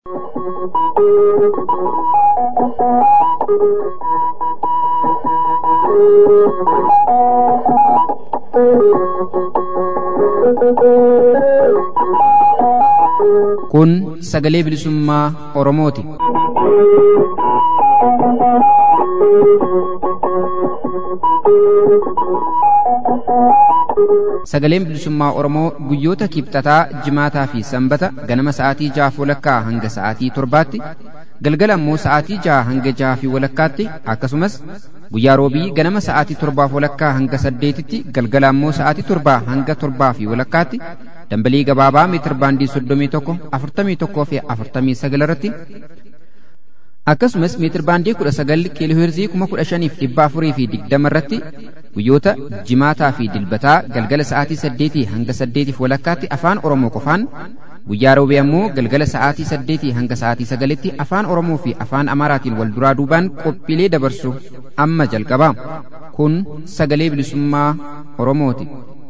Kun sagalee bilisummaa Oromooti. Sagaleen bilisummaa Oromoo guyyoota kibxataa, jimaataa fi sanbata ganama sa'aatii jahaaf walakkaa hanga sa'aatii torbaatti, galgala immoo sa'aatii jaha hanga jaha fi walakkaatti akkasumas guyyaa roobii ganama sa'aatii torbaaf walakkaa hanga saddeetitti galgala immoo sa'aatii torbaa hanga torbaa fi walakkaatti dambalii gabaabaa meetir baandii soddomii tokko afurtamii tokkoo fi afurtamii sagal irratti akkasumas meetir baandii kudha sagal kiilooheerzii kuma kudha shaniif dhibba afurii fi digdama irratti guyyoota jimaataa fi dilbataa galgala sa'aatii saddeetii hanga saddeetiif walakkaatti afaan oromoo qofaan guyyaa roobee ammoo galgala sa'aatii saddeetii hanga sa'aatii sagalitti afaan oromoo fi afaan amaaraatiin wal duraa duubaan qophiilee dabarsu amma jalqaba kun sagalee bilisummaa oromooti.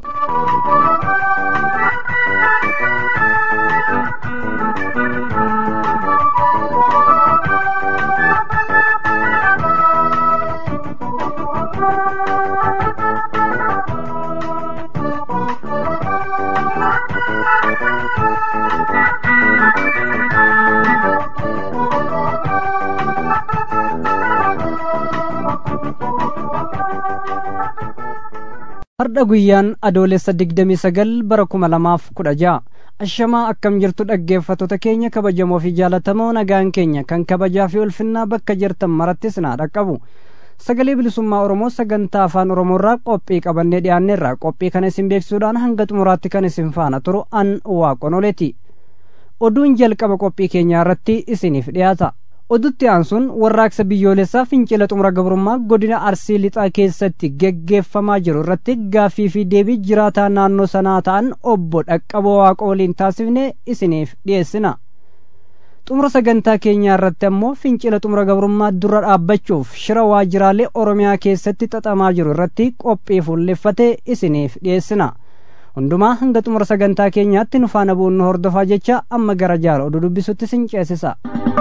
Har'a guyyaan adoolessa digdamii sagal bara kuma lamaaf kudha ja'a. Ashamaa akkam jirtu dhaggeeffattoota keenya kabajamoo fi jaalatamoo nagaan keenya kan kabajaa fi ulfinnaa bakka jirtan marattis naa dhaqqabu. Sagalee bilisummaa Oromoo sagantaa afaan Oromoorraa qophii qabannee dhiyaanneerra qophii kana isin beeksisuudhaan hanga xumuraatti kan isin faana turu an waaqonoleeti. Oduun jalqaba qophii keenyaa irratti isiniif dhiyaata. odutti aansuun warraaqsa biyyoolessaa fincila xumura gabrummaa godina arsii lixaa keessatti geggeeffamaa jiru irratti gaaffii fi deebii jiraataa naannoo sanaa ta'an obbo dhaqqaboo waaqa waliin taasifne isiniif dhiyeessina xumura sagantaa keenyaa irratti ammoo fincila xumura gabrummaa dura dhaabbachuuf shira waajjiraalee oromiyaa keessatti xaxamaa jiru irratti qophii fuulleffate isiniif dhiyeessina hundumaa hanga xumura sagantaa keenyaatti nu faana bu'uun nu hordofaa jecha amma gara jaala oduu dubbisutti sin ceesisa.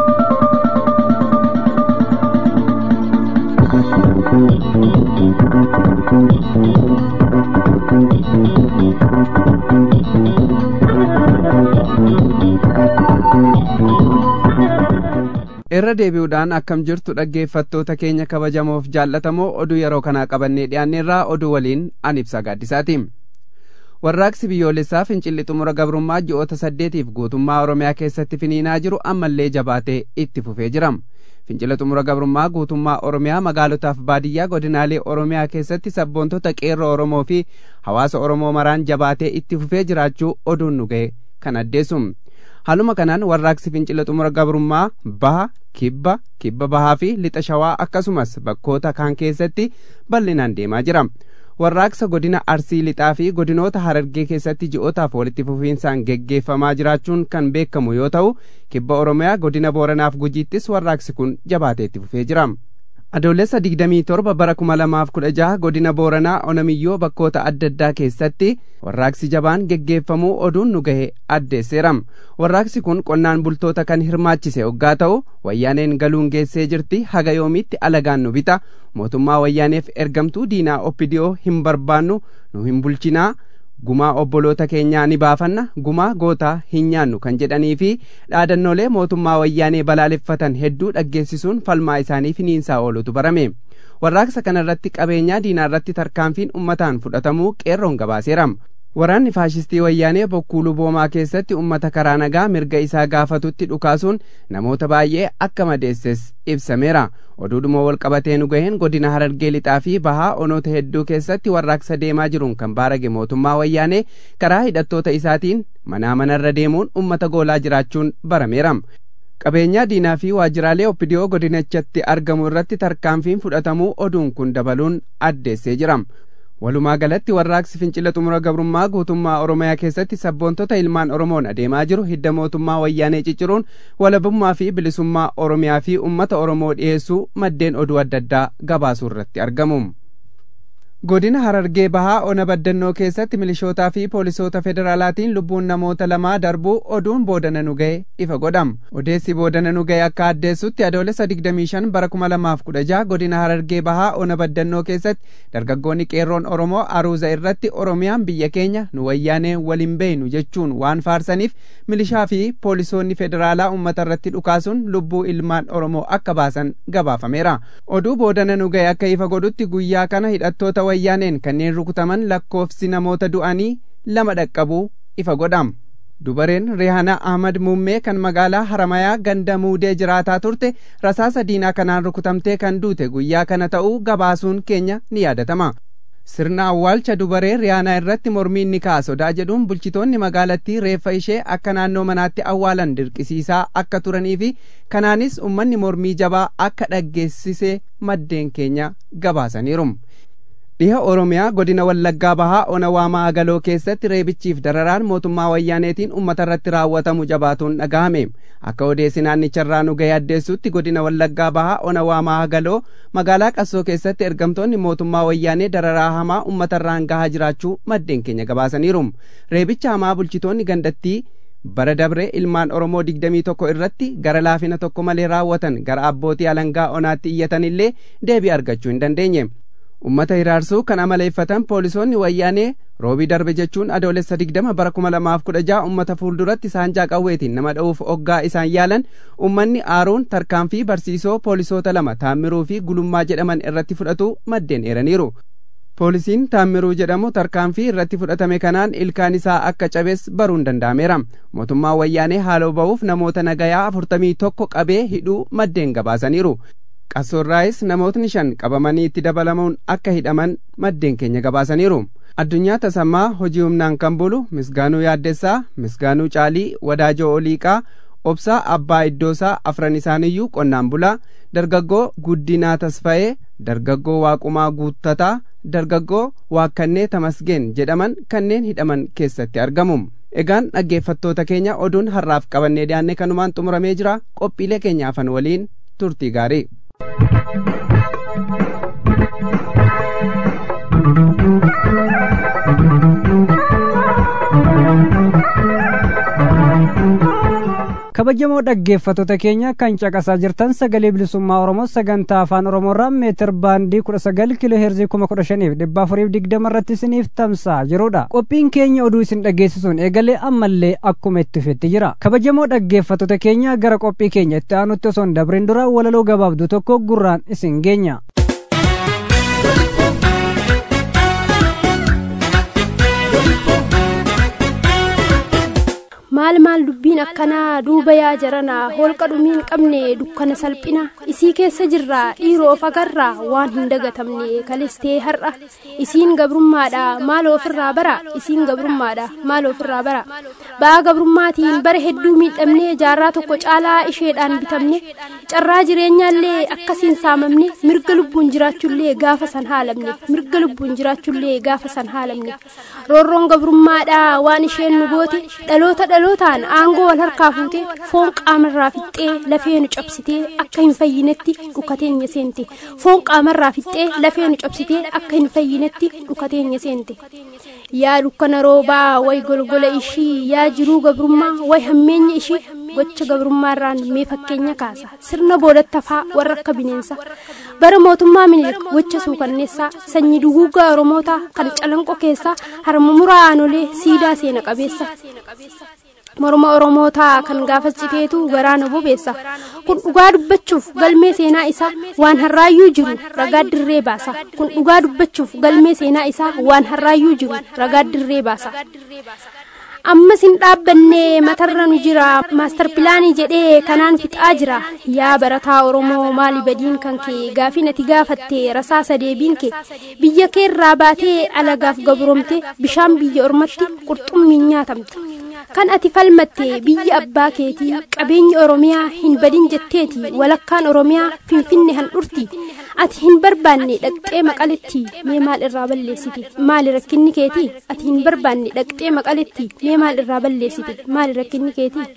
irra deebi'uudhaan akkam jirtu dhaggeeffattoota keenya kabajamoof jaallatamoo oduu yeroo kanaa qabannee dhiyaanneerraa oduu waliin an ibsa gaaddisaati warraaqsi biyyoolessaa fincilli xumura gabrummaa ji'oota saddeetiif guutummaa oromiyaa keessatti finiinaa jiru ammallee jabaatee itti fufee jira fincila xumura gabrummaa guutummaa oromiyaa magaalotaaf baadiyyaa godinaalee oromiyaa keessatti sabboontota qeerroo oromoo fi hawaasa oromoo maraan jabaatee itti fufee jiraachuu oduun nu ga'e kan addeessu haaluma kanaan warraaqsi fincila xumura gabrummaa baha kibba kibba bahaa fi lixa shawaa akkasumas bakkoota kaan keessatti bal'inaan deemaa jira warraaqsa godina arsii lixaa fi godinoota harargee keessatti ji'ootaaf walitti fufiinsaan geggeeffamaa jiraachuun kan beekamu yoo ta'u kibba oromiyaa godina booranaaf gujiittis warraaqsi kun jabaatee itti fufee jira adoolessa digdamii torba bara kuma lamaaf kudha jaha godina booranaa onamiyyoo bakkoota adda addaa keessatti warraaqsi jabaan geggeeffamuu oduun nu gahe addeesseera warraaqsi kun qonnaan bultoota kan hirmaachise hoggaa ta'u wayyaaneen galuun geessee jirti haga yoomiitti alagaan nu bita mootummaa wayyaaneef ergamtuu diinaa oppidiyoo hin barbaannu nu hin bulchinaa gumaa obboloota keenyaa ni baafanna gumaa gootaa hin nyaannu kan jedhanii fi dhaadannoolee mootummaa wayyaanee balaaleffatan hedduu dhaggeessisuun falmaa isaanii finiinsaa oolutu barame warraaqsa kana irratti qabeenyaa diinaa irratti tarkaanfiin ummataan fudhatamuu qeerroon gabaaseera waraanni faashistii wayyaanee bokkuu luboomaa keessatti ummata karaa nagaa mirga isaa gaafatutti dhukaasuun namoota baay'ee akka madeesses ibsameera oduudhuma wal qabatee nu gaheen godina harargee lixaa fi bahaa onoota hedduu keessatti warraaqsa deemaa jiruun kan baarage mootummaa wayyaanee karaa hidhattoota isaatiin manaa manarra deemuun ummata goolaa jiraachuun barameera qabeenyaa diinaa fi waajjiraalee oppidiyoo godinichatti argamu irratti tarkaanfiin fudhatamuu oduun kun dabaluun addeessee jira walumaa galatti warraaqsi fincila xumura gabrummaa guutummaa oromiyaa keessatti sabboontota ilmaan oromoon adeemaa jiru hidda mootummaa wayyaanee cicciruun walabummaa fi bilisummaa oromiyaa fi ummata oromoo dhiyeessuu maddeen oduu adda addaa gabaasuu irratti argamu godina harargee bahaa ona baddannoo keessatti milishootaa fi poolisoota federaalaatiin lubbuun namoota lamaa darbuu oduun boodana nu ga'e ifa godhama odeessi boodana nu ga'e akka addeessutti adoolessa 25 bara 2016 godina harargee bahaa ona baddannoo keessatti dargaggoonni qeerroon oromoo aruuza irratti oromiyaan biyya keenya nu wayyaanee waliin beeynu jechuun waan faarsaniif milishaa fi poolisoonni federaalaa ummata irratti dhukaasuun lubbuu ilmaan oromoo akka baasan gabaafameera oduu boodana nu ga'e akka ifa godhutti guyyaa kana hidhattoota wayyaaneen kanneen rukutaman lakkoofsi namoota du'anii lama dhaqqabuu ifa godhama dubareen rihaana ahmad muummee kan magaalaa haramayaa ganda muudee jiraataa turte rasaasa diinaa kanaan rukutamtee kan duute guyyaa kana ta'uu gabaasuun keenya ni yaadatama sirna awwaalcha dubaree riyaanaa irratti mormiin ni ka'a sodaa jedhuun bulchitoonni magaalattii reeffa ishee akka naannoo manaatti awwaalan dirqisiisaa akka turanii fi kanaanis ummanni mormii jabaa akka dhaggeessisee maddeen keenya gabaasaniiru dhiha oromiyaa godina wallaggaa bahaa ona waamaa agaloo keessatti reebichiif dararaan mootummaa wayyaaneetiin ummata irratti raawwatamu jabaatuun dhagahame akka odeessi naannicharraa nu ga'e addeessutti godina wallaggaa bahaa ona waamaa agaloo magaalaa qassoo keessatti ergamtoonni mootummaa wayyaanee dararaa hamaa ummata irraan gahaa jiraachuu maddeen keenya gabaasaniiru reebicha hamaa bulchitoonni gandattii bara dabre ilmaan oromoo digdamii tokko irratti gara laafina tokko malee raawwatan gara abbootii alangaa onaatti iyyatan illee deebii argachuu hin dandeenye ummata hiraarsuu kan amaleeffatan poolisoonni wayyaanee roobii darbe jechuun adoolessa digdama bara kuma lamaaf kudha ja'a ummata fuulduratti saanjaa qawweetiin nama dha'uuf oggaa isaan yaalan ummanni aaruun tarkaanfii barsiisoo poolisoota lama taammiruu fi gulummaa jedhaman irratti fudhatu maddeen eeraniiru poolisiin taammiruu jedhamu tarkaanfii irratti fudhatame kanaan ilkaan isaa akka cabes baruun danda'ameera mootummaa wayyaanee haaloo ba'uuf namoota nagayaa afurtamii tokko qabee hidhuu maddeen gabaasaniiru qassoorraayis namootni shan qabamanii itti dabalamuun akka hidhaman maddeen keenya gabaasaniiru addunyaa tasammaa hojii humnaan kan bulu misgaanuu yaaddessaa misgaanuu caalii wadaajoo oliiqaa obsaa abbaa iddoosaa afran isaaniyyuu qonnaan bulaa dargaggoo guddinaa tasfa'ee dargaggoo waaqumaa guuttataa dargaggoo waakkannee tamasgeen jedhaman kanneen hidhaman keessatti argamu egaan dhaggeeffattoota keenya oduun har'aaf qabannee dhiyaanne kanumaan xumuramee jira qophiilee keenyaafan waliin turtii gaarii kabajamoo dhaggeeffattoota keenya kan caqasaa jirtan sagalee bilisummaa oromoo sagantaa afaan oromoorraa meetir baandii kudha sagal kiiloo heerzii kuma kudha shaniif dhibba afuriif digdama irratti isiniif tamsa'a jirudha qophiin keenya oduu isin dhageessisuun eegalee ammallee akkuma itti fufetti jira kabajamoo dhaggeeffattoota keenya gara qophii keenya itti aanutti osoo hin dabrin dura walaloo gabaabduu tokko gurraan isin geenya. maal maal dubbiin akkanaa duuba yaa jaranaa holqa dhumiin qabne dukkana salphina isii keessa jirra dhiiroof agarra waan hin dagatamne kalistee har'a isiin gabrummaadha maal ofirraa bara isiin gabrummaadha maal ofirraa bara ba'aa gabrummaatiin bara hedduu miidhamne jaarraa tokko caalaa isheedhaan bitamne carraa jireenyaallee akkasiin saamamne mirga lubbuun jiraachullee gaafa san haalamne mirga lubbuun jiraachullee gaafa san haalamne roorroon gabrummaadha waan isheen nu goote dhaloota dhalootaan aangoo wal harkaa fuute foon qaamarraa fixxee lafee nu cabsitee akka hin fayyinetti dhukateenya seente foon qaamarraa fixxee lafee nu cabsitee akka hin fayyinetti dhukateenya seente yaa dukkana roobaa way golgola ishii yaa jiruu gabrummaa way hammeenya ishii gocha gabrummaarraan mee fakkeenya kaasa sirna boodattafaa warra akka bineensa bara mootummaa minilik gocha suukanneessaa sanyii duguuggaa oromootaa kan calanqo keessaa harmumuraa aanolee siidaa seena qabeessa morma oromootaa kan gaafas citeetu garaana bobeessa kun dhugaa dubbachuuf galmee seenaa isaa waan harraayyuu jiru ragaa dirree baasa kun dhugaa dubbachuuf galmee seenaa isaa waan harraayyuu jiru ragaa dirree baasa ammas hin dhaabbanne matarra nu jira maastar pilaanii jedhee kanaan fixaa jira yaa barataa oromoo maali badiin kan kee gaafii ati gaafatte rasaasa deebiin kee biyya keerraa baatee alagaaf gabromte bishaan biyya ormatti qurxummiin nyaatamte kan ati falmatte biyya abbaa keetii qabeenyi oromiyaa hin badin jetteeti walakkaan oromiyaa finfinne handhurti ati hin barbaanne dhaqxee maqaletti mee maal irraa balleessite maali rakkinni keetii ati hin barbaanne dhaqxee maqaletti mee maal irraa balleessite maali rakkinni keetii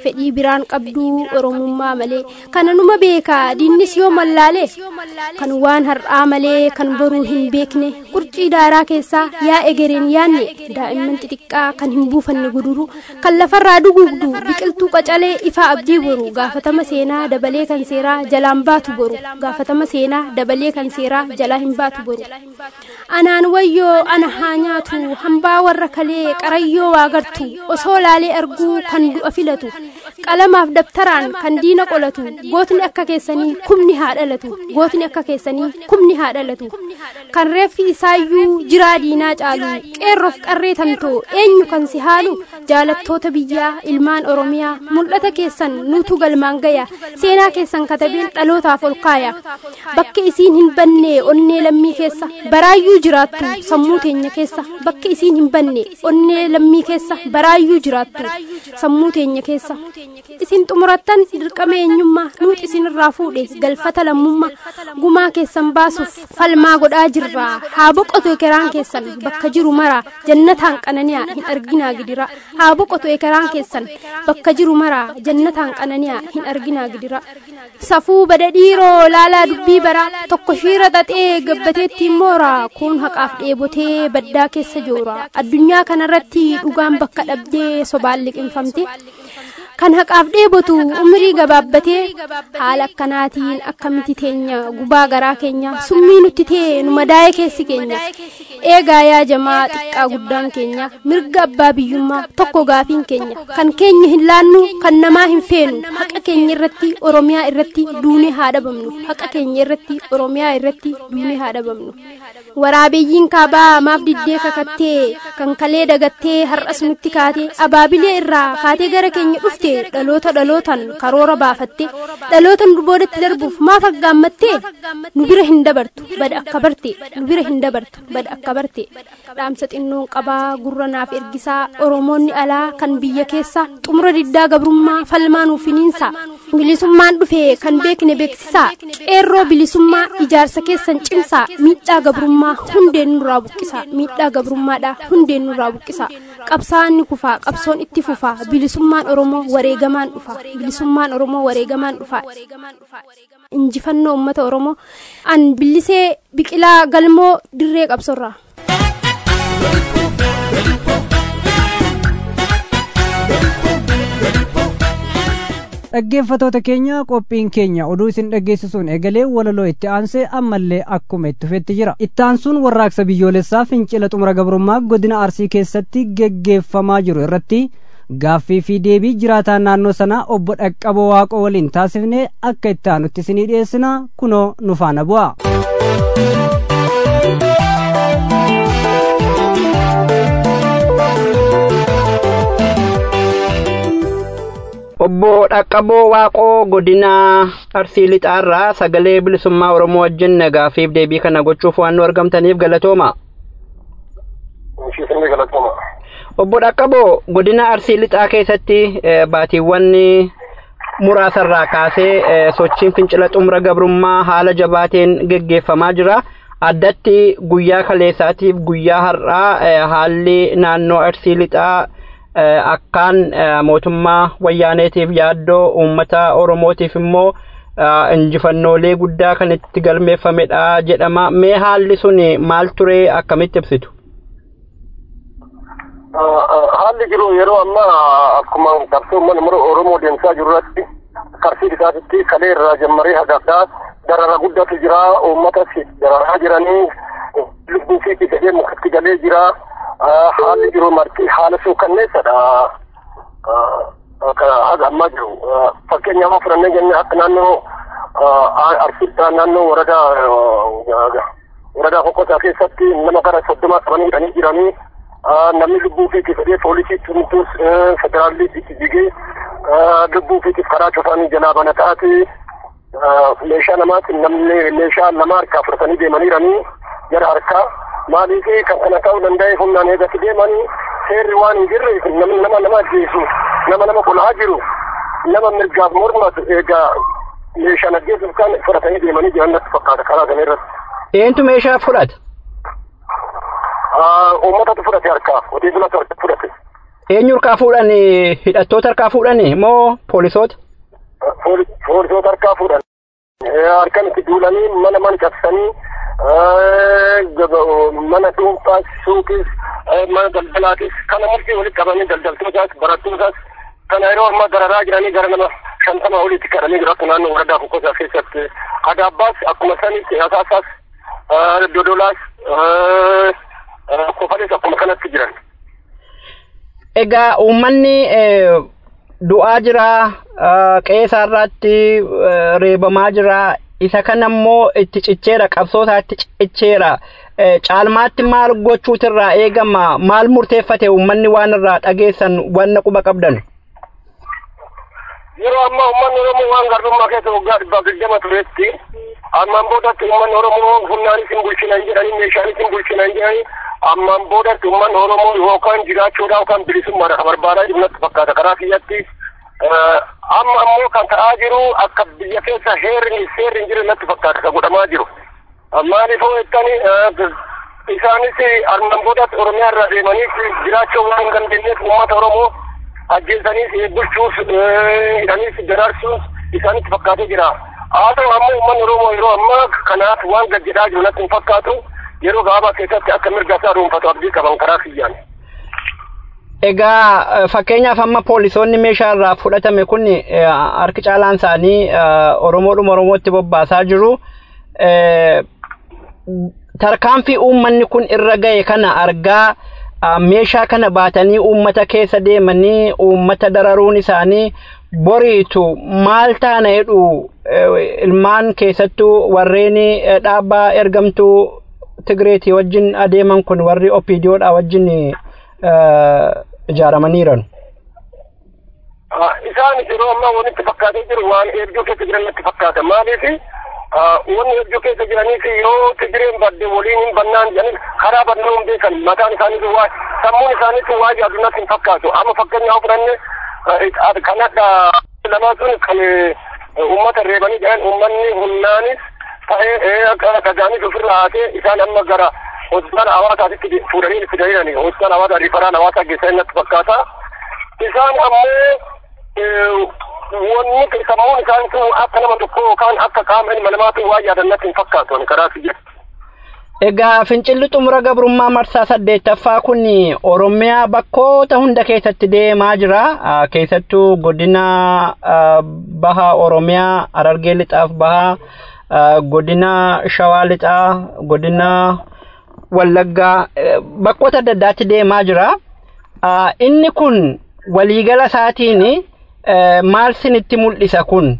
fedhii biraan qabduu oromummaa malee kana numa beeka diinnis yoo mallaale kan waan har'aa malee kan boruu hin beekne qurcii daaraa keessaa yaa egereen yaanne daa'imman xixiqqaa kan hin buufanne guduru kan lafarraa duguugdu biqiltuu qacalee ifaa abdii boru gaafatama seenaa dabalee kan seeraa jalaan baatu boru gaafatama seenaa dabalee kan seeraa jalaa hin baatu boru anaan wayyoo ana haa nyaatu hambaa warra kalee qarayyoo waa gartu osoo laalee arguu kan du'a filatu qalamaaf dabtaraan kan diina qolatu gootni akka keessanii kumni haa dhalatu gootni akka keessanii kumni haa dhalatu kan reeffi isaayyuu jiraa diinaa caalu qeerroof qarree tamtoo eenyu kan si haalu jaalattoota biyyaa ilmaan oromiyaa mul'ata keessan nutu galmaan gaya seenaa keessan katabeen dhalootaaf ol kaaya bakki isiin hin banne onnee lammii keessa baraayyuu jiraattu sammuu teenya keessa bakki isiin hin banne onnee lammii keessa baraayyuu jiraattu sammuu teenya keessa isin xumurattan dirqama eenyummaa nuut isinirraa fuudhe galfata lammummaa gumaa keessan baasuuf falmaa godhaa jirra haa boqotu ekeraan keessan bakka jiru maraa jannataan qananiyaa hin arginaa gidira haa boqotu ekeraan keessan bakka jiru maraa jannataan qananiyaa hin arginaa gidira safuu badadhiiroo laalaa dubbii baraa tokko shiira xaxee gabbateettiin moora kun haqaaf dheebotee baddaa keessa joora addunyaa kanarratti dhugaan bakka dhabdee sobaan liqinfamte kan haqaaf dheebotu umrii gabaabbatee haala akkanaatiin akkamitti teenya gubaa garaa keenya summii nutti tee nu madaa'ee keessi keenya eegaa yaa jamaa xiqqaa guddaan keenya mirga abbaa biyyummaa tokko gaafiin keenya kan keenya hin laannu kan namaa hin feenu haqa keenya irratti oromiyaa irratti duunee haa dhabamnu haqa keenya irratti oromiyaa irratti duunee haa dhabamnu waraabeyyiin kaabaa maaf diddee kakattee kan kalee dagattee har'as nutti kaatee abaabilee irraa kaatee gara keenya dhufte dhaloota dhalootan karoora baafatte dhalootan boodatti darbuuf maaf aggaammattee nu bira hin dabartu bada akka barte nu bira hin dabartu bada akka barte dhaamsa xinnoon qabaa gurra naaf ergisaa oromoonni alaa kan biyya keessa xumura diddaa gabrummaa falmaa nuuf finiinsa bilisummaan dhufe kan beekne beeksisaa qeerroo bilisummaa ijaarsa keessan cimsaa miidhaa gabrummaa hundeen nurraa buqqisa miidhaa gabrummaadha hundeen nurraa buqqisa qabsaa'aan ni kufaa qabsoon itti fufaa bilisummaan oromoo wareegamaan dhufa bilisummaan oromoo wareegamaan dhufa injifannoo ummata oromoo an billisee biqilaa galmoo dirree qabsorraa. dhaggeeffatoota keenya qophiin keenya oduu isin dhaggeessisuun eegalee walaloo itti aansee ammallee akkuma itti fufetti jira itti aansuun warraaqsa biyyoolessaa fincila xumura gabrummaa godina arsii keessatti geggeeffamaa jiru irratti gaaffii fi deebii jiraataa naannoo sanaa obbo dhaqqaboo waaqoo waliin taasifne akka itti aanutti isinii dhiyeessina kunoo nu faana bu'a. obbo dhaqqaboo waaqoo godina arsii lixaarraa sagalee bilisummaa oromoo wajjin gaaffiif deebii kana gochuuf waan nu argamtaniif galatooma. obbo dhaqqaboo godina arsii lixaa keessatti baatiiwwan muraasarraa kaasee sochiin fincila xumura gabrummaa haala jabaateen geggeeffamaa jira. addatti guyyaa kaleessaatiif guyyaa har'aa haalli naannoo arsii lixaa akkaan mootummaa wayyaaneetiif yaaddoo uummata oromootiif immoo injifannoolee guddaa kan itti galmeeffamedha jedhama mee haalli sun maal ture akkamitti ibsitu haalli jiru yeroo ammaa akkuma qabsoo uummanni oromoo deemsaa jiru irratti arsii lixaatitti kalee irraa jammaree hagaafdaa darara guddatu jira uummatas dararaa jiranii lubbuu fi jedhee mukatti galee jira haalli jiru marti haala suukanneessadha haga ammaa jiru fakkeenyaaf fudhannee jenne akka naannoo arsiidha naannoo waradaa waradaa kokkosaa keessatti nama gara soddoma qabanii hidhanii jiranii namni lubbuu fiitiif jedhee poolisii tumtuus federaalli itti jigee lubbuu fiitiif karaa cufanii jalaa bana ta'ati meeshaa namaati namni meeshaa nama harkaa fudhatanii deemaniiranii gara harkaa maaliif kan kana ta'uu danda'e humnaan eegatti deemanii seerri waan hin jirreef namni nama nama ajjeesu nama nama qolaa jiru nama mirgaaf mormatu eegaa meeshaan ajjeesuuf kan fudhatanii deemanii jiran natti fakkaata karaa kana irratti. Eentu meeshaa fudhata? Uummatatu fudhate harkaa hojii bulatu harka fudhate. eenyu harkaa fuudhan hidhattoota harkaa fuudhan moo poolisoota? Poolisoota harkaa fuudhan. Harkan itti duulanii mana mana cabsanii mana dhuunfaas suuqis mana daldalaatis kana murtii walitti qabanii daldaltootaas barattootaas kana yeroo ammaa dararaa jiranii gara nama shantama olitti kadhanii jiru akka naannoo waradaa kokkosaa keessatti adaabbaas akkuma sanitti asaasaas dodolaas kofalees akkuma kanatti jiran. Egaa uummanni du'aa jira qe'ee isaarraatti reebamaa jira isa kana immoo itti cicheera qabsoo isaatti cicheera caalmaatti maal gochuutirraa eegama maal murteeffate uummanni waan irraa dhageessan wanna quba qabdan. Yeroo ammaa uummanni Oromoo waan garbummaa keessa waggaa dhibbaa digdama turetti ammaan boodatti uummanni Oromoo humnaanis hin bulchinan jedhanii meeshaanis hin bulchinan jedhanii ammaan boodatti uummanni Oromoo yookaan jiraachuudhaa yookaan bilisummaadha kan barbaadaa jiru natti fakkaata karaa kiyyatti. Amma ammoo kan ta'aa jiru akka biyya keessa heerri seerri hin jirre natti fakkaata kan godhamaa jiru. Maaliif hoo jettani isaanis ammaan boodatti Oromiyaa irraa deemanii jiraachuu waan hin dandeenyeef uummata Oromoo ajjeesaniis bulchuus hidhaniis daraarsuus isaanitti fakkaatee jira. Haa ta'u ammoo uummanni Oromoo yeroo ammaa kanaaf waan gad jedhaa jiru natti hin fakkaatu yeroo gabaabaa keessatti akka mirga isaa dhuunfatu abdii qaban karaa kiyyaan. Egaa fakkeenyaaf amma poolisoonni meeshaa irraa fudhatame kun harki caalaan isaanii Oromoodhuma Oromootti bobbaasaa jiru. Tarkaanfii uummanni kun irra ga'e kana argaa meeshaa kana baatanii uummata keessa deemanii uummata dararuun isaanii boriitu maal taana jedhu ilmaan keessattuu warreen dhaabbaa ergamtuu Tigreetii wajjin adeeman kun warri Opiidiyoodha wajjin ijaaramaniiran. Isaan yeroo ammaa walitti fakkaatee jiru waan hedduu keessa jiran natti fakkaata. Maaliif wanni hedduu keessa jiraniif yoo Tigireen badde waliin hin bannaan jedhanii karaa bannuu hin beekan mataan isaanii waa sammuun isaaniitu waa yaadu natti hin fakkaatu. Amma fakkeenyaaf fudhanne kan akka lamaa sun kan uummata reebanii jedhan uummanni humnaanis ta'ee akka dhagaanis ofirraa haatee isaan amma gara hospitaala hawaasaatitti fuudhanii itti dahirani hospitaala hawaasaa rifaraan hawaasaa geessanii natti fakkaata. Isaan ammoo wanni sammuun isaaniitu akka nama tokko yookaan akka qaama ilma namaatu waa yaadan natti hin fakkaatu ani karaa siyya. Egaa fincilli xumura gabrummaa marsaa saddeettaffaa kun Oromiyaa bakkoota hunda keessatti deemaa jira. Keessattuu godina baha Oromiyaa Harargee lixaaf baha godina Shawaa lixaa godina Wallaggaa bakkoota adda addaatti deemaa jira. Inni kun waliigala isaatiin maal sinitti mul'isa kun?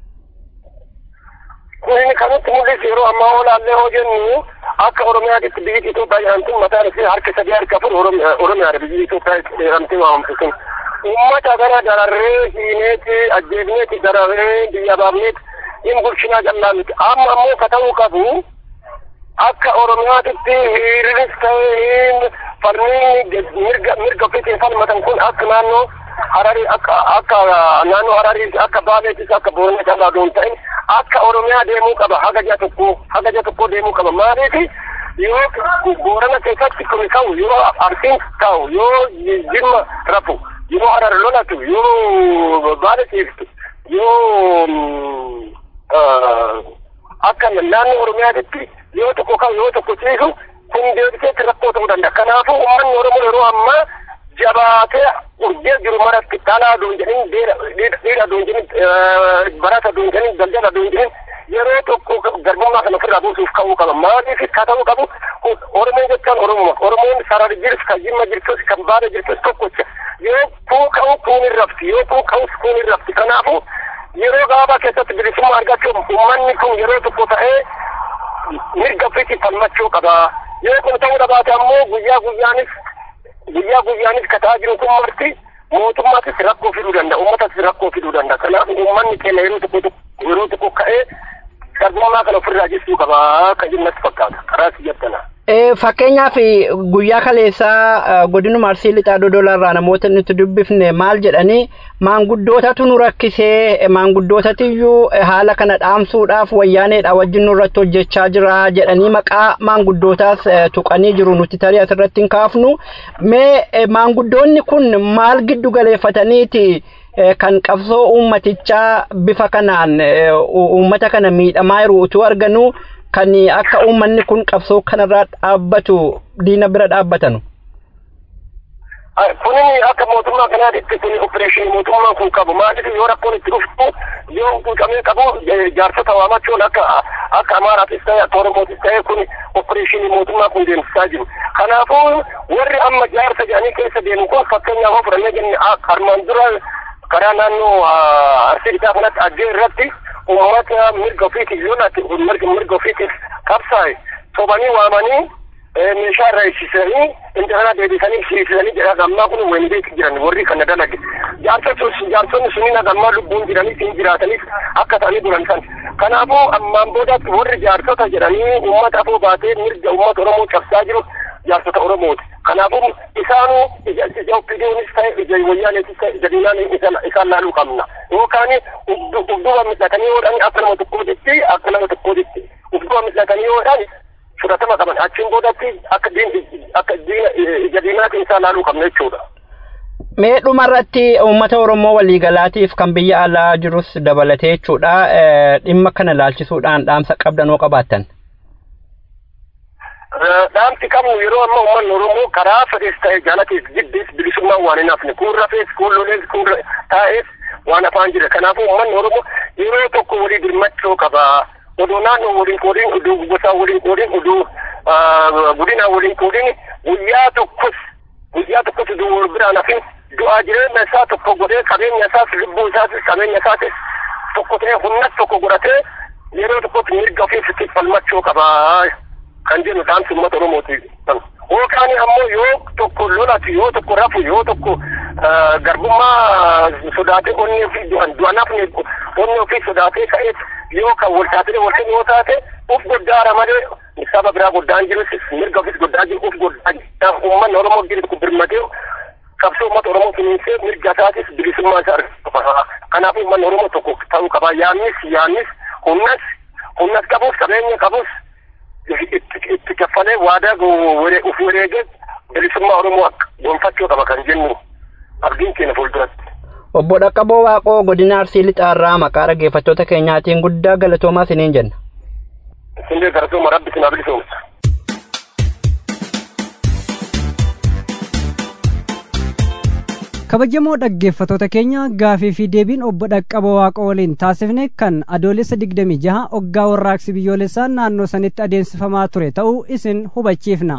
Kun kanatti mul'isu yeroo ammaa olaallee hoo jennu akka Oromiyaatti biyyi Itoophiyaa jedhamtuun mataan ishee harka sadii harka afur Oromiyaadha biyyi Itoophiyaa jedhamtee waamamtu sun. Uummata kana dararree hiineeti ajjeefneeti dararree biyya baafneeti hin bulchinaa callaa miti. Amma ammoo ka ta'uu qabu akka Oromiyaatitti hiriiris ta'ee falmiin mirga mirga ofiitiin falmatan kun akka naannoo Hararii akka akka naannoo Hararii akka Baaleetis akka Boorana callaa doon ta'in akka Oromiyaa deemuu qaba haga ji'a tokko haga ji'a tokko deemuu qaba maaliif yoo Boorana keessatti kun ka'u yoo Arsiin ka'u yoo Jimma rafu yoo Harar lolatu yoo Baale ciiftu yoo akka naannoo Oromiyaatti yoo tokko ka'u yoo tokko ciisu kun deebiseetti rakkoo ta'uu danda'a kanaafuu uummanni Oromoo yeroo ammaa jabaatee urjee jiru maratti dhalaa doon jedhin dhiira doon jedhin barata doon jedhin daldala doon jedhin yeroo tokko garbummaa kana ofirraa buusuuf ka'uu qaba maaliif ka ta'uu qabu oromoon jechaan oromuma oromoon sarari jirus kan jimma jirtus kan baada jirtus tokkocha yoo kuu ka'u kuun hin rafti yoo kuu ka'us kuun hin rafti kanaafu yeroo gabaabaa keessatti bilisummaa argachuuf uummanni kun yeroo tokko ta'ee mirga ofiitti falmachuu qaba yoo kun ta'uu dhabaate ammoo guyyaa guyyaanis guyyaa guyyaanis kataa jiru kun marti mootummaatis rakkoo fiduu danda'a uummatas rakkoo fiduu danda'a kanaaf uummanni keenya yeroo tokko yeroo tokko ka'ee garbummaa kana ofirraa jechuu qaba akka jinnatti fakkaata karaa siyyattanaa. Fakkeenyaaf guyyaa kaleessaa godinuma arsii lixaa dodolarraa namoota nuti dubbifne maal jedhanii maanguddootatu nu rakkisee maanguddootatiyyuu haala kana dhaamsuudhaaf wayyaaneedha wajjin nurratti hojjechaa jira jedhanii maqaa maanguddootaas tuqanii jiru nuti tarii asirratti hin kaafnu mee maanguddoonni kun maal giddu galeeffataniiti kan qabsoo uummatichaa bifa kanaan uummata kana miidhamaa jiru utuu arganuu kan akka uummanni kun qabsoo kanarraa dhaabbatu diina bira dhaabbatanu. Kuni akka mootummaa kanaatti kuni opereeshinii mootummaan kun qabu maaliif yoo rakkoon itti dhuftu yoo tuuqamee qabu jaarsota waamachuun akka akka Amaaraatis ta'e akka Oromootis ta'e kun opereeshinii mootummaa kun deemsisaa jiru. Kanaafuu warri amma jaarsa jedhanii keessa deemu kun fakkeenyaaf fudhannee jenne armaan dura karaa naannoo arsii isaa kanatti aggee irratti ummata mirga ofiitiif yoo laatti mirga mirga ofiitiif qabsaa'e sobanii waamanii meeshaa irraa eegsisanii intala deebisanii siisanii jedha gammaa kun weenbeeki jiran warri kana dalage jaarsonni jaarsonni suniin hagammaa lubbuun jiranii siin jiraataniif akka ta'anii duran san kanaafuu ammaan boodaatti warri jaarsota jedhanii ummata afoo baatee mirga ummata oromoo cabsaa jiru jaarsota oromooti kanaafuu isaanuu ija oppiidiyoonis ta'e ija wayyaaneetis ta'e ija diinaan isaan laaluu qabna yookaan ufduba midhatanii yoodhaan akka nama tokkootitti akka nama tokkootitti ufduba midhatanii yoodhaan fudhatama qaban achiin boodatti akka akka ija diinaatiin isaan laaluu qabna jechuudha. Mee dhumarratti uummata Oromoo waliigalaatiif kan biyya alaa jirus dabalatee jechuudha dhimma kana laalchisuudhaan dhaamsa qabdanoo qabaattan. dhaamsi qabnu yeroo amma uummanni Oromoo karaa fedhees ta'e jaalatiif jibbees bilisummaa waan hin hafne kun rafees kun lolees kun taa'ees waan afaan jira kanaafuu uummanni Oromoo yeroo tokko walii birmachuu qaba oduu naannoo waliin qoodiin oduu gosaa waliin qoodiin oduu godinaa waliin qoodiin guyyaa tokkos guyyaa tokkos oduu wal biraan hafin du'aa jireenya isaa tokko godhee qabeenya isaas lubbuu isaas qabeenya isaas tokko ta'ee humnas tokko godhatee yeroo tokkotti mirga ofiitti falmachuu qaba. kan jennu dhaamsi uummata Oromooti. Yookaan ammoo yoo tokko lolatu yoo tokko rafu yoo tokko garbummaa sodaatee onni ofii du'an du'an hafne onni ofii sodaatee ka'eet yoo kan wal taatee wal yoo taate uf goddaara malee saba biraa goddaan jirus mirga ofis goddaa jiru uf goddaa jiru uummanni Oromoo jiru tokko birmatee qabsoo uummata Oromoo kunuunsee mirga isaatis bilisummaa isaa argatu. Kanaaf uummanni Oromoo tokko ta'uu qaba. Yaannis yaannis humnas humnas qabus qabeenya qabus itti kaffalee waadaa uf wareegee bilisummaa Oromoo gonfachuu qaba kan jennu abdiin keenya fuulduratti. Obbo Dhaqqaboo Waaqoo godina Arsii Lixaarraa maqaa dhaggeeffattoota keenyaatiin guddaa galatoomaa isiniin jenna. Isinlee galatooma rabbi sinaa bilisoomsa. kabajamoo dhaggeeffatoota keenya gaafii fi deebiin obbo Dhaqqaboo Waaqoo waliin taasifne kan adoolessa 26 oggaa warraaqsi biyyoolessaa naannoo sanitti adeemsifamaa ture ta'uu isin hubachiifna.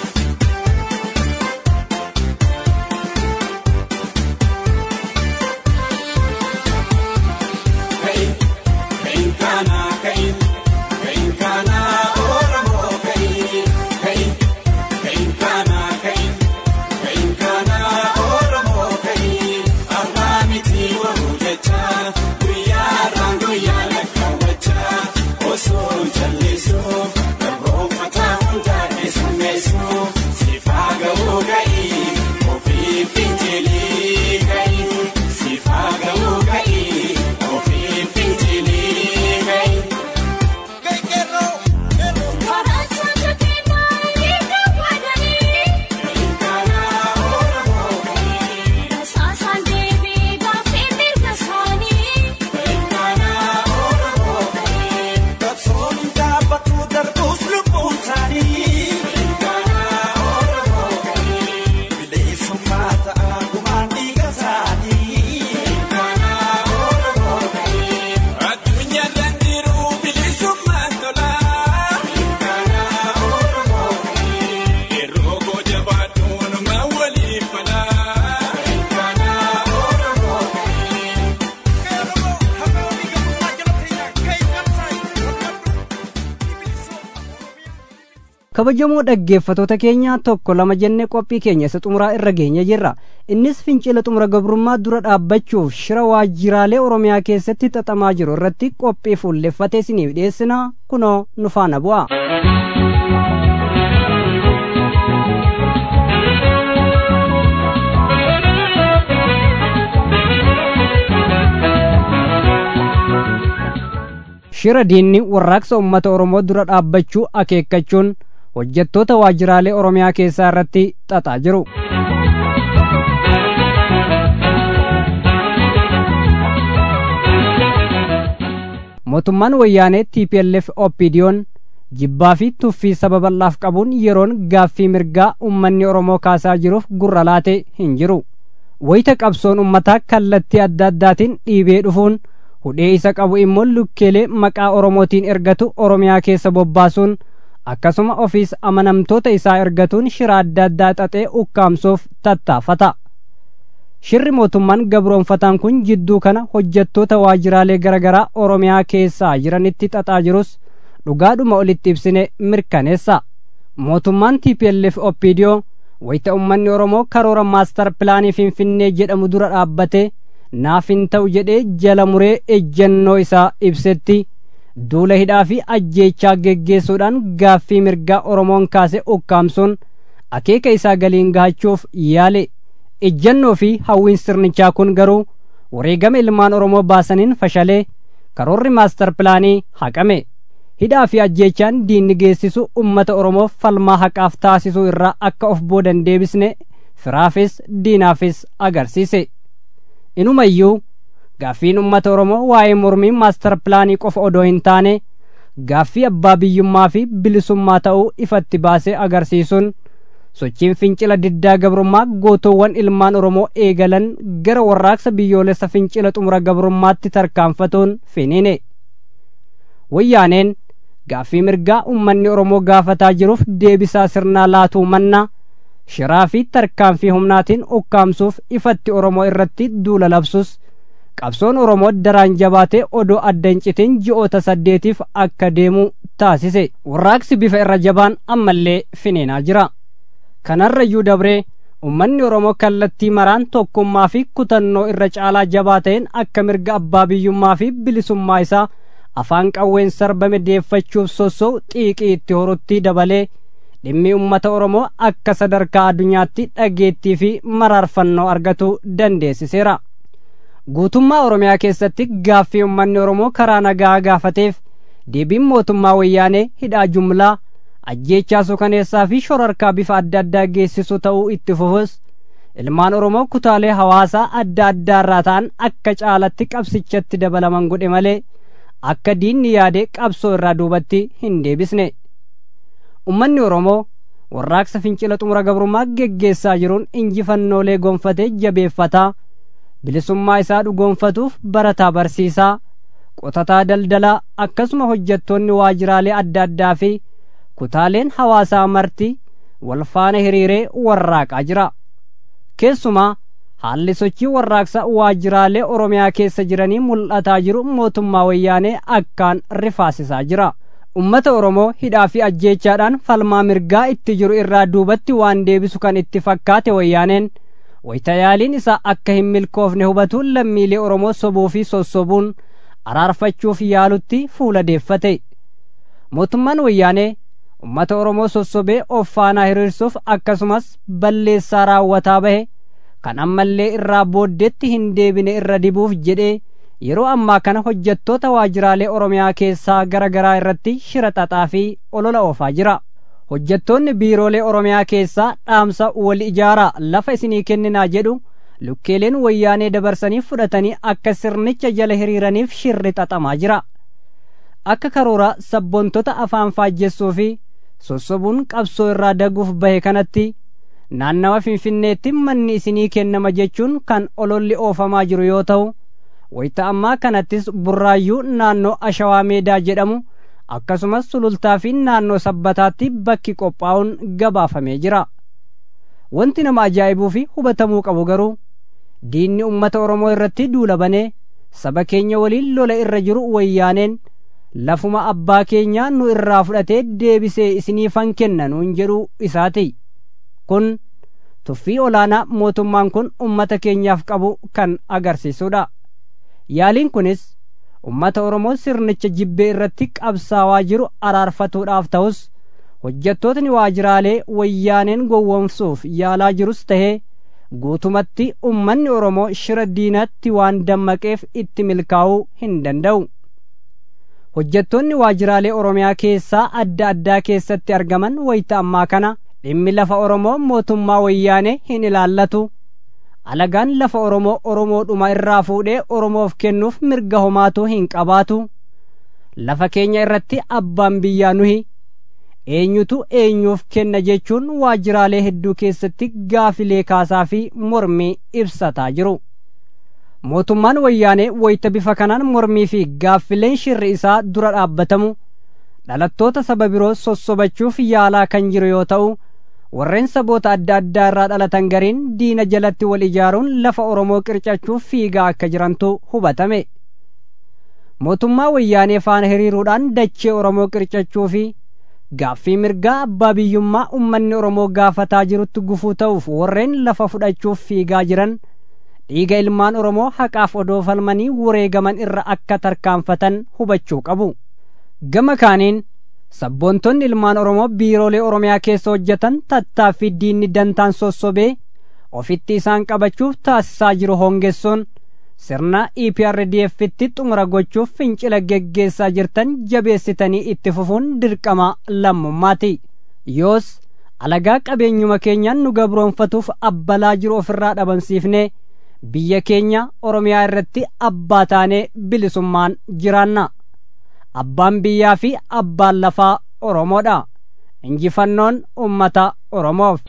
kabajamoo dhaggeeffatoota keenya tokko lama jennee qophii keenya isa xumuraa irra geenya jirra innis fincila xumura gabrummaa dura dhaabbachuuf shira waajjiraalee oromiyaa keessatti xaxamaa jiru irratti qophii fuulleffatee isiniif dhiyeessina kunoo nu faana bu'a. shira diinni warraaqsa ummata oromoo dura dhaabbachuu akeekkachuun hojjettoota waajjiraalee oromiyaa keessaa irratti xaxaa jiru. mootummaan wayyaanee tplf opdiyoon jibbaa fi tuffii saba bal'aaf qabuun yeroon gaaffii mirgaa ummanni oromoo kaasaa jiruuf gurra laate hin jiru wayita qabsoon ummataa kallattii adda addaatiin dhiibee dhufuun hudhee isa qabu immoo lukkeelee maqaa oromootiin ergatu oromiyaa keessa bobbaasuun akkasuma ofiis amanamtoota isaa ergatuun shira adda addaa xaxee ukkaamsuuf tattaafata shirri mootummaan gabroonfataan kun jidduu kana hojjettoota waajjiraalee garaagaraa oromiyaa keessaa jiranitti xaxaa jirus dhugaadhuma olitti ibsine mirkaneessa mootummaan tplf opidiyoo wayita ummanni oromoo karoora maastar pilaanii finfinnee jedhamu dura dhaabbate naaf hin ta'u jedhee jala muree ejjennoo isaa ibsetti duula hidhaa fi ajjeechaa geggeessuudhaan gaaffii mirgaa oromoon kaase ukkaamsuun akeeka isaa galiin gahachuuf yaale ejjennoo fi hawwiin sirnichaa kun garuu wareegama ilmaan oromoo baasaniin fashalee karoorri maastar pilaanii haqame hidhaa fi ajjeechaan diinni geessisu ummata oromoof falmaa haqaaf taasisuu irraa akka of boodan deebisne firaafis diinaafis agarsiise inumayyuu gaaffiin ummata oromoo waa'ee mormii maastar pilaanii qofa odoo hin taane gaaffii abbaa biyyummaa fi bilisummaa ta'uu ifatti baasee agarsiisuun sochiin fincila diddaa gabrummaa gootoowwan ilmaan oromoo eegalan gara warraaqsa biyyoolessa fincila xumura gabrummaatti tarkaanfatuun finiine wayyaaneen gaaffii mirgaa ummanni oromoo gaafataa jiruuf deebisaa sirnaa laatuu manna shiraa fi tarkaanfii humnaatiin ukkaamsuuf ifatti oromoo irratti duula labsus qabsoon oromoo daraan jabaatee odoo adda hin citin ji'oota saddeetiif akka deemu taasise warraaqsi bifa irra jabaan ammallee finiinaa jira kanarrayyuu dabree ummanni oromoo kallattii maraan tokkummaa fi kutannoo irra caalaa jabaa ta'een akka mirga abbaa biyyummaa fi bilisummaa isaa afaan qawween sarbame deeffachuuf sossoo xiiqii itti horutti dabalee dhimmi ummata oromoo akka sadarkaa addunyaatti dhageettii fi maraarfannoo argatu dandeessiseera guutummaa oromiyaa keessatti gaaffii ummanni oromoo karaa nagaa gaafateef deebiin mootummaa wayyaanee hidhaa jumlaa ajjeechaa suukaneessaa fi shorarkaa bifa adda addaa geessisu ta'uu itti fufus ilmaan oromoo kutaalee hawaasaa adda addaa irraa ta'an akka caalatti qabsichatti dabalaman godhe malee akka diinni yaade qabsoo irraa duubatti hin deebisne ummanni oromoo warraaqsa fincila xumura gabrummaa geggeessaa jiruun injifannoolee gonfatee jabeeffataa bilisummaa isaa dhugoonfatuuf barataa barsiisaa qotataa daldalaa akkasuma hojjettoonni waajjiraalee adda addaa fi kutaaleen hawaasaa marti wal faana hiriiree warraaqaa jira keessumaa haalli sochii warraaqsa waajjiraalee oromiyaa keessa jiranii mul'ataa jiru mootummaa wayyaanee akkaan rifaasisaa jira ummata oromoo hidhaa fi ajjeechaadhaan falmaa mirgaa itti jiru irraa duubatti waan deebisu kan itti fakkaate wayyaaneen wayitayaaliin isaa akka hin milkoofne hubatuun lammiilee oromoo sobuu fi sossobuun araarfachuuf yaalutti fuula deeffate mootummaan wayyaanee ummata oromoo sossobee of faanaa hiriirsuuf akkasumas balleessaa raawwataa bahe kan ammallee irraa booddeetti hin deebine irra dibuuf jedhee yeroo ammaa kana hojjettoota waajjiraalee oromiyaa keessaa gara garaa irratti shira xaxaa fi olola oofaa jira hojjettoonni biiroolee oromiyaa keessaa dhaamsa wal ijaaraa lafa isinii kenninaa jedhu lukkeeleen wayyaanee dabarsanii fudhatanii akka sirnicha jala hiriiraniif shirri xaxamaa jira akka karoora sabboontota afaan faajjessuu fi sossobuun qabsoo irraa daguuf bahe kanatti naannawa finfinneetti manni isinii kennama jechuun kan ololli oofamaa jiru yoo ta'u wayita ammaa kanattis burraayyuu naannoo ashawaa meedaa jedhamu akkasumas sulultaa fi naannoo sabbataatti bakki qophaa'uun gabaafamee jira wanti nama ajaa'ibuu fi hubatamuu qabu garuu diinni ummata oromoo irratti duula banee saba keenya waliin lola irra jiru wayyaaneen lafuma abbaa keenyaa nu irraa fudhatee deebisee isiniifan kenna nuun jedhu isaati kun tuffii olaanaa mootummaan kun ummata keenyaaf qabu kan agarsiisudha yaaliin kunis ummata oromoo sirnicha jibbee irratti qabsaawaa jiru araarfatuudhaaf ta'us hojjettootni waajjiraalee wayyaaneen gowwoomsuuf yaalaa jirus tahee guutumatti ummanni oromoo shira diinatti waan dammaqeef itti milkaa'uu hin danda'u hojjettoonni waajjiraalee oromiyaa keessaa adda addaa keessatti argaman wayita ammaa kana dhimmi lafa oromoo mootummaa wayyaanee hin ilaallatu alagaan lafa oromoo oromoodhuma irraa fuudhee oromoof kennuuf mirga homaatu hin qabaatu lafa keenya irratti abbaan biyyaa nuhi eenyutu eenyuuf kenna jechuun waajjiraalee hedduu keessatti gaafilee kaasaa fi mormii ibsataa jiru mootummaan wayyaanee wayita bifa kanaan mormii fi gaaffileen shirri isaa dura dhaabbatamu dhalattoota saba biroo sossobachuuf yaalaa kan jiru yoo ta'u warreen saboota adda addaa irraa dhalatan gariin diina jalatti wal ijaaruun lafa oromoo qircachuuf fiigaa akka jirantu hubatame mootummaa wayyaanee faana hiriiruudhaan dachee oromoo qircachuu fi gaaffii mirgaa abbaa biyyummaa ummanni oromoo gaafataa jirutti gufuu ta'uuf warreen lafa fudhachuuf fiigaa jiran dhiiga ilmaan oromoo haqaaf odoo falmanii wareegaman irra akka tarkaanfatan hubachuu qabu gama kaaniin sabboontonni ilmaan oromoo biiroolee oromiyaa keessa hojjetan tattaaffii diinni dantaan sossobee ofitti isaan qabachuuf taasisaa jiru hongessuun sirna EPRDF'tti xumura gochuuf fincila geggeessaa jirtan jabeessitanii itti fufuun dirqama lammummaati yoos alagaa qabeenyuma keenyaan nu gabroonfatuuf abbalaa jiru ofirraa dhabamsiifnee biyya keenya oromiyaa irratti abbaa taanee bilisummaan jiraanna abbaan biyyaa fi abbaan lafaa oromoodha injifannoon ummata oromoof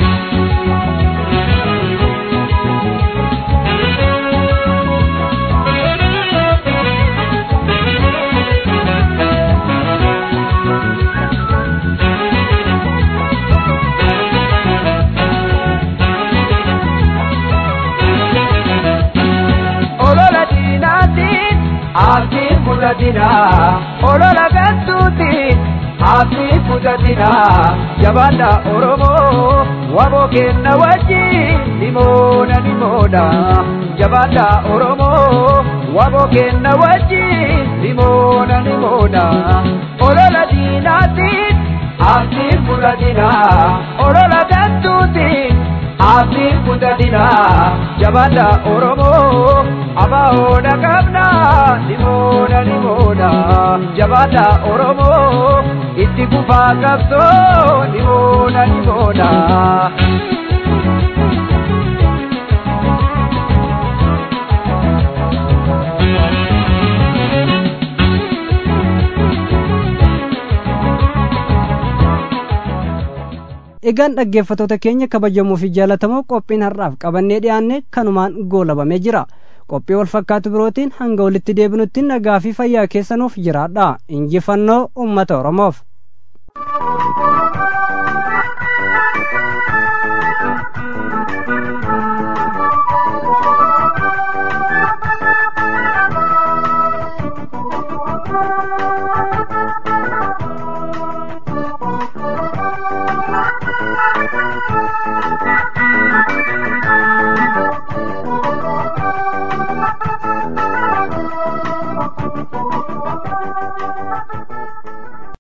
olola diinaatiin abdiin kutatina olola gantuutiin abdiin kutatina jabaadha oromoo waboo kenna wajjin nimoona nimoodha jabaadha oromoo waboo kenna wajjin nimoona nimoodha olola diinaatiin abdiin kutatina olola gantuutiin abdiin kutatina jabaadha oromoo abahoodha qabna nimoodha nimoodha jabaadha oromoo itti kufaa qabsoo nimoodha nimoodha. egaan dhaggeeffatoota keenya kabajamoo fi jaalatamoo qophiin har'aaf qabannee dhiyaanne kanumaan goolabamee jira qophii wal fakkaatu birootiin hanga walitti deebinutti nagaa fi fayyaa keessanuuf jiraadha injifannoo ummata oromoof Thank you.